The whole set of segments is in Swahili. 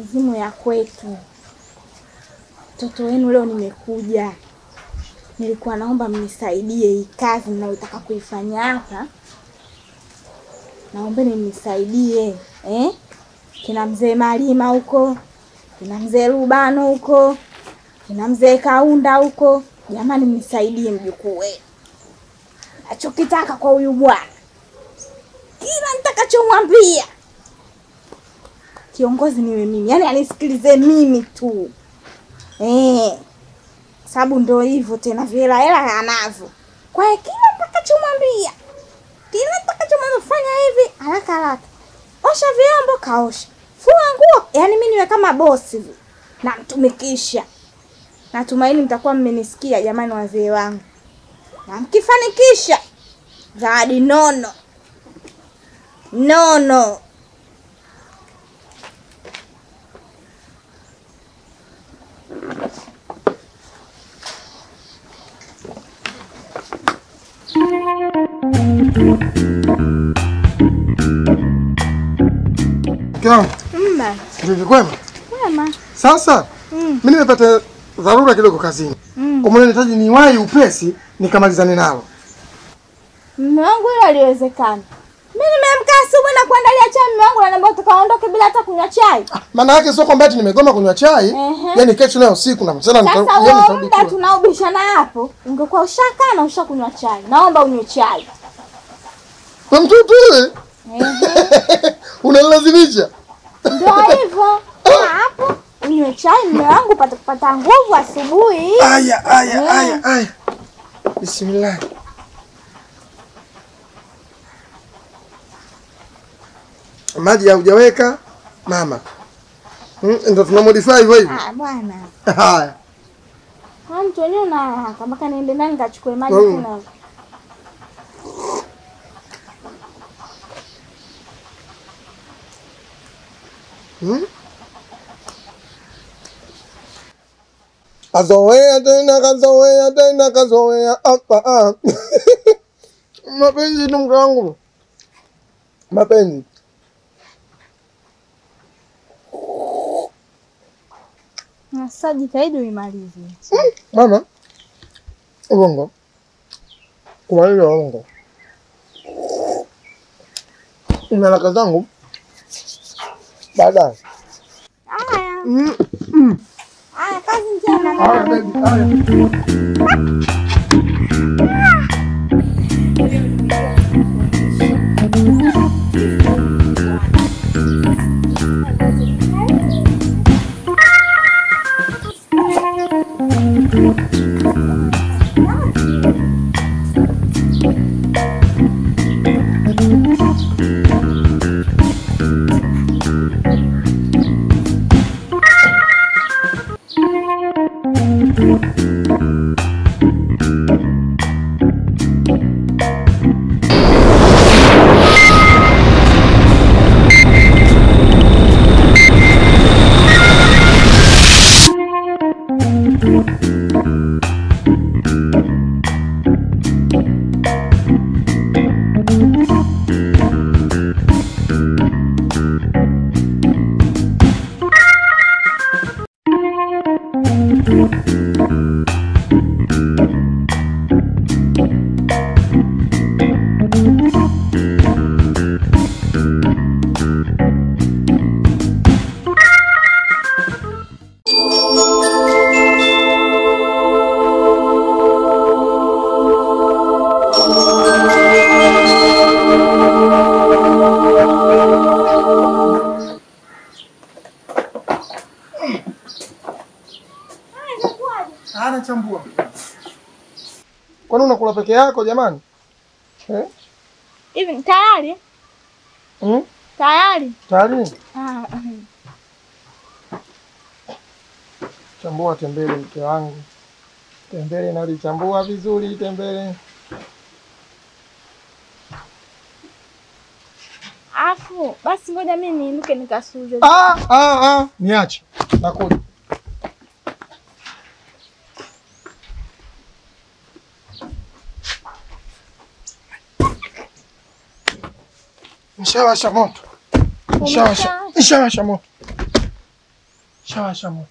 mizimu ya kwetu. Mtoto wenu leo nimekuja, nilikuwa naomba mnisaidie hii kazi ninayotaka kuifanya hapa. Naombeni mnisaidie eh? Kina mzee Malima huko, kina mzee Rubano huko, kina mzee Kaunda huko, jamani, mnisaidie mjukuu wenu. Nachokitaka kwa huyu bwana, kila nitakachomwambia kiongozi niwe mimi, yaani anisikilize mimi tu eh, sababu ndo hivyo tena, vihela hela anavyo. Kwa hiyo kila nitakachomwambia, kila nitakachomwambia, fanya hivi haraka haraka, osha vyombo, kaosha, fua nguo, yaani mimi niwe kama bosi hivi, namtumikisha. Natumaini mtakuwa mmenisikia jamani, wazee wangu, na mkifanikisha zawadi nono nono. Mke wangu, Mma, vipi kwema? wema. Sasa Mm. mimi nimepata dharura kidogo kazini. Mm. Kwa maana nahitaji niwahi upesi nikamalizane nalo. Mume wangu hilo haliwezekani. Mimi nimeamka asubuhi na kuandalia chai, mume wangu ananiambia tukaondoke bila hata kunywa chai. Maana yake sio kwamba eti nimegoma kunywa chai, Ehe. yaani kesho leo usiku na mchana Sasa nita- jioni huo nitarudi muda kula. tunaobishana hapo, ungekuwa ushakaa na ushakunywa chai. Naomba unywe chai. Kwa mtoto wewe Ehe. unanilazimisha. Ndio hivyo. Kaa hapo unywe chai, mume wangu upate kupata nguvu asubuhi. Aya, aya, Yeah. aya, aya. Bismillah. Maji haujaweka mama. Mm, Ndio tuna modify hivyo hivyo. Ah, bwana. Haya. Ah, mtu wenyewe una haraka mpaka niende ndani nikachukue maji Mm. tena. Hmm? Kazoea tena kazoea tena kazoea hapa. ah. Mapenzi tu mke wangu. Mapenzi. Na Sasa jitahidi uimalize. Mama. Uongo. Kumaliza uongo. Ina haraka zangu. Baadaye. Haya. Mm, mm. Haya, kazi njema. Haya, baby, haya. Hana chambua. Kwani unakula peke yako jamani? Eh? Hivi tayari? Mm? Tayari? Tayari? Ah, Chambua tembele mke wangu. Tembele nalichambua vizuri tembele. Afu basi ngoja mimi niinuke nikasuze. Ah, ah, ah, niache. Nakuja. Nishawasha moto. Nishawasha. Umeshawasha? Nishawasha moto. Shawasha moto.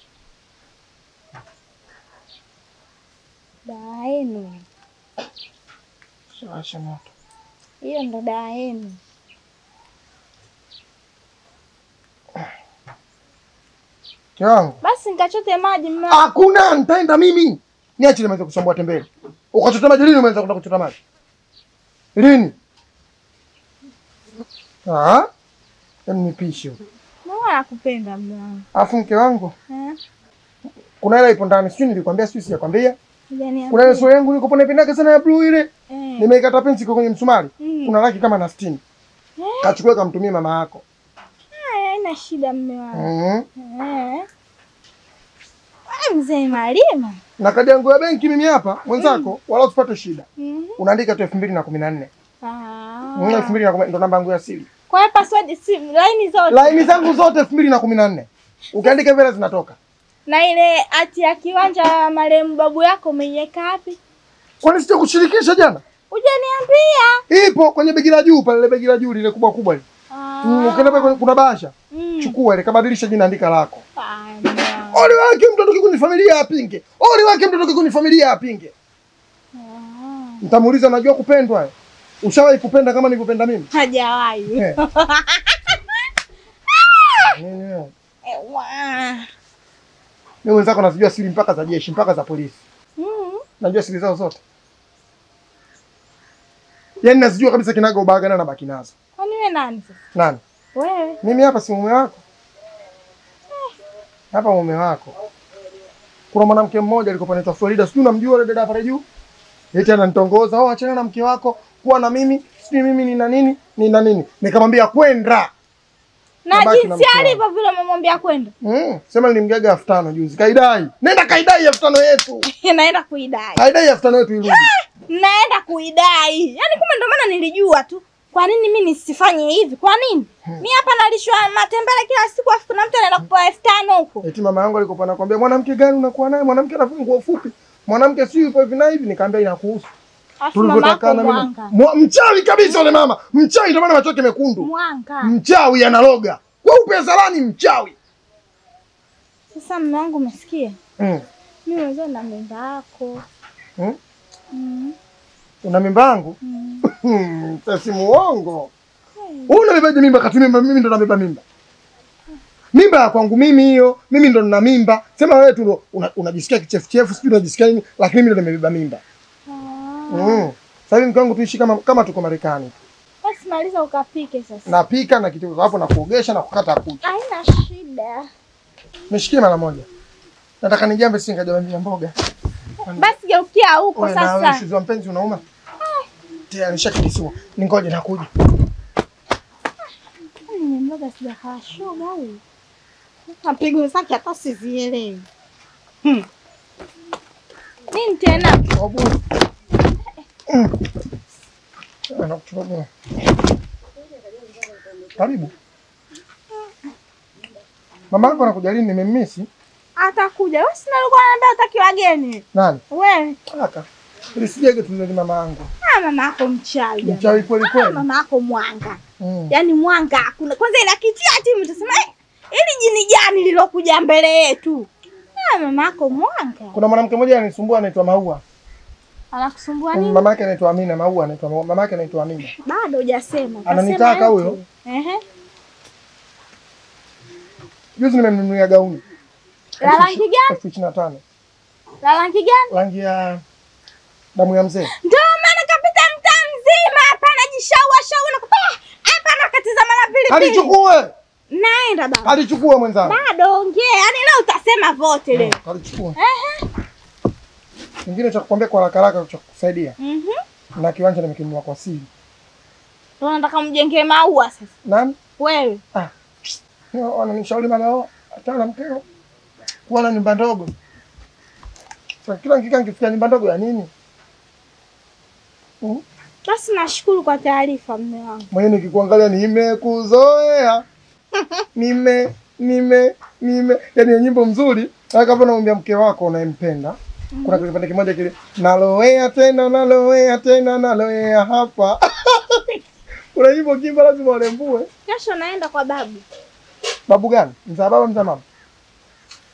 Dawa yenu Shawasha moto. hiyo, ndo dawa yenu. Mke wangu. Basi nikachote maji mume wangu. Hakuna, nitaenda mimi. Niache nimeanza kusumbua tembele. Ukachota maji lini umeanza kwenda kuchota maji? Lini? Ah? Yaani nipishe. Mama nakupenda mume wangu. Alafu mke wangu, Eh? kuna hela ipo ndani. Sijui nilikwambia, sijui sijakwambia. Hujaniambia. Kuna ile sura yangu niko pone pendaka sana ya blue ile. Eh. Nimeikata pensi iko kwenye msumari. Mm. Kuna laki kama na 60. Eh. Kachukua kamtumie mama yako. Haya, haina shida mume wangu. Mhm. Eh. Wewe mzee Malima. Na kadi yangu ya benki mimi hapa mwenzako, wala usipate shida. Mhm. Unaandika tu 2014. Ah. Mm, 2014 ndo namba yangu ya siri. Kwa hiyo password si line zote. Laini zangu zote 2014. Ukiandika vile zinatoka. Na ile hati ya kiwanja ya marehemu babu yako umeiweka wapi? Kwani sija kushirikisha jana? Hujaniambia. Ipo kwenye begi la juu pale, ile begi la juu lile kubwa kubwa lile. Ah. Mm, ukienda pale kuna bahasha. Mm. Chukua ile, kabadilisha jina, andika lako. Ah, mume wangu. Ole wake mtoto kikundi familia apinge. Ole wake mtoto kikundi familia apinge. Ah. Nitamuuliza unajua kupendwa? eh? Ushawahi kupenda kama nilivyopenda mimi? Hajawahi. Eh. Nini wewe? Ewa. Mimi wenzako nazijua siri mpaka za jeshi, mpaka za polisi. Mm. Najua siri zao zote. Yaani nazijua kabisa kinaga ubaga na nabaki nazo. Kwani wewe nani sasa? Nani? Wewe. Mimi hapa si mume wako. Hapa mume wako. Kuna mwanamke mmoja alikuwa anaitwa Florida, sijui unamjua yule dada pale juu? Eti ananitongoza, "Oh, achana na mke wako, kuwa na mimi, sijui mimi nina nini, nina nini." Nikamwambia kwenda. Na Nabaki na jinsi mke alivyo vile umemwambia kwenda. Mm, sema nilimgaga elfu tano juzi. Kaidai. Nenda kaidai elfu tano yetu. Naenda kuidai. Kaidai elfu tano yetu irudi. Naenda kuidai. Yaani kumbe ndio maana nilijua tu. Kwa nini mimi nisifanye hivi? Kwa nini? Mimi hapa nalishwa matembele kila siku afu kuna mtu anaenda kupewa elfu tano huko. Eti mama yangu alikuwa anakuambia mwanamke gani unakuwa naye? Mwanamke anavaa nguo fupi. Mwanamke si yupo hivi na hivi, nikamwambia inakuhusu. Afu mama yako Tulivyotakana mimi. mwanga. Mwa- Mchawi kabisa yule mama. Mchawi ndio maana macho yake mekundu. Mwanga. Mchawi analoga. Weupe zalani mchawi. Sasa mume wangu umesikia? Mm. Mimi mwenyewe na mimba yako. Mm. Mm. Una mimba yangu? Mm. Hmm, Sasa muongo. Wewe unabebaje mimba kati mimba mimi ndo nabeba mimba? Mimba ya kwangu mimi hiyo, mimi ndo nina mimba. Sema wewe tu ndo una- unajisikia kichefuchefu, sijui unajisikia nini, lakini mimi ndo nimebeba mimba. Ah. Mm. Sasa hivi mke wangu tuishi kama kama tuko Marekani. Basi maliza ukapike sasa. Napika na kitu hapo na kuogesha na kukata kucha. Haina shida. Nishikie mara moja. Nataka nijambe si nikajambia mboga. Basi geukia huko Wewe na wewe sasa. shuzi wa mpenzi unauma? Tena nishakidisiwa. Ningoje nakuja. Ni mboga sijakaa shoga huyu. Mapigo zake hata sizielewi. Hmm. Nini tena? Wabu. Mm. Anakuchukua. Karibu. Mama yako anakuja lini? Nimemmisi. Atakuja. Wewe si nalikuwa naambia utaki wageni. Nani? Wewe, Kaka. Ili sijege tulele mama yangu. ah mama yako mchawi. jamani. Mchawi kweli Ah, kweli. mama yako mwanga. Mm. Yaani mwanga hakuna. Kwanza ila kitia timu utasema eh, ili jini gani lilokuja mbele yetu? Ah, mama yako mwanga. Kuna mwanamke mmoja anisumbua anaitwa Maua. Anakusumbua nini? Mama yake anaitwa Amina, Maua anaitwa Maua. Mama yake anaitwa Amina. Bado hujasema. Ananitaka Utasema huyo? yote. Ehe. Juzi nimemnunulia gauni. La rangi gani? Elfu ishirini na tano. La rangi gani? Rangi ya damu ya mzee. Ndio maana kapita mtaa mzima hapa anajishaua shaua na kupa hapa anakatizama na pilipili. Kalichukue. Naenda baba. Kalichukue mwenzangu. Bado ongea. Yaani leo utasema vote leo. Kalichukue. Ehe. Kingine cha kukwambia kwa haraka haraka cha kukusaidia. Mhm. Na kiwanja nimekinunua kwa siri. Ndio nataka mjengee maua sasa. Nani? Wewe. Ah. Wananishauri mara achana na mkeo. Kuwa na nyumba ndogo. Sasa kila nikikaa nikifikia nyumba ndogo ya nini? Mm. Basi nashukuru kwa taarifa mme wangu. Mwenyewe nikikuangalia nimekuzoea. Nime nime nime yaani ni nyimbo mzuri. Hata kama unamwambia mke wako unayempenda. Kuna kipande kimoja kile naloea tena naloea tena naloea hapa. Kuna nyimbo kimba lazima urembue. Kesho naenda kwa babu. Babu gani? Mzaa baba mzaa mama?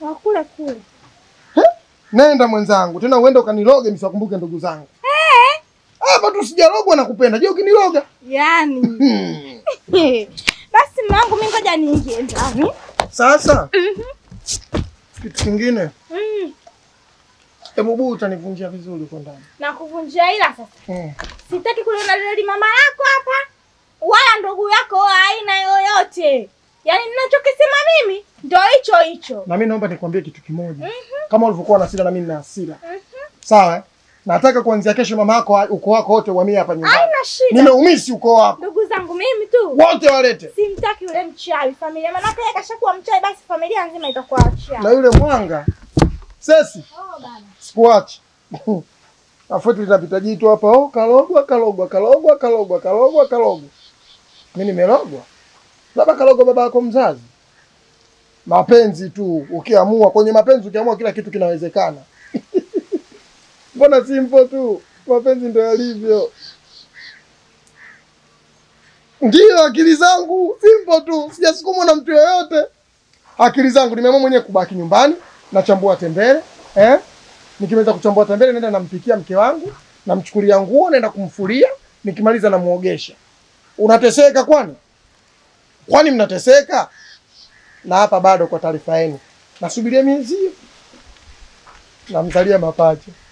Wakule kule. Nenda mwenzangu, tena uende ukaniloge nisiwakumbuke ndugu zangu. Hapa tu sijalogwa na kupenda. Je, ukiniloga? Yaani. Hmm. Basi mwanangu mimi ngoja niingie ndani. Sasa kitu kingine, Mm. hebu buu utanivunjia vizuri huko ndani. Na kuvunjia ila sasa. Hmm. Sitaki kuliona lile mama yako hapa wala ndugu yako wa aina yoyote. Yaani ninachokisema mimi ndo hicho hicho. Na mimi naomba nikwambie kitu kimoja. Kama ulivyokuwa na hasira na mimi nina hasira. Sawa? eh? Nataka kuanzia kesho mama yako ukoo wako wote uhamie hapa nyumbani. Haina shida. Nimeumisi ukoo wako. Ndugu zangu mimi tu. Wote walete. Simtaki yule mchawi familia. Maana yeye kashakuwa mchawi basi familia nzima itakuwa wachawi. Na yule mwanga. Sesi, Oh bana. sikuachi. Afuati linapita jitu hapa, oh kalogwa, kalogwa, kalogwa, kalogwa, kalogwa, kalogwa. Mimi nimelogwa. Labda kalogwa baba yako mzazi. Mapenzi tu, ukiamua kwenye mapenzi ukiamua kila kitu kinawezekana. Mbona simple tu? Mapenzi ndio yalivyo. Ndiyo akili zangu simple tu, sijasukumwa na mtu yoyote. Akili zangu nimeamua mwenyewe kubaki nyumbani, nachambua tembele, eh? Nikimaliza kuchambua tembele naenda nampikia mke wangu, namchukulia nguo, naenda kumfulia, nikimaliza namuogesha. Unateseka kwani? Kwani mnateseka? Na hapa bado kwa taarifa yenu. Nasubiria miezi hiyo. Namzalia mapacha.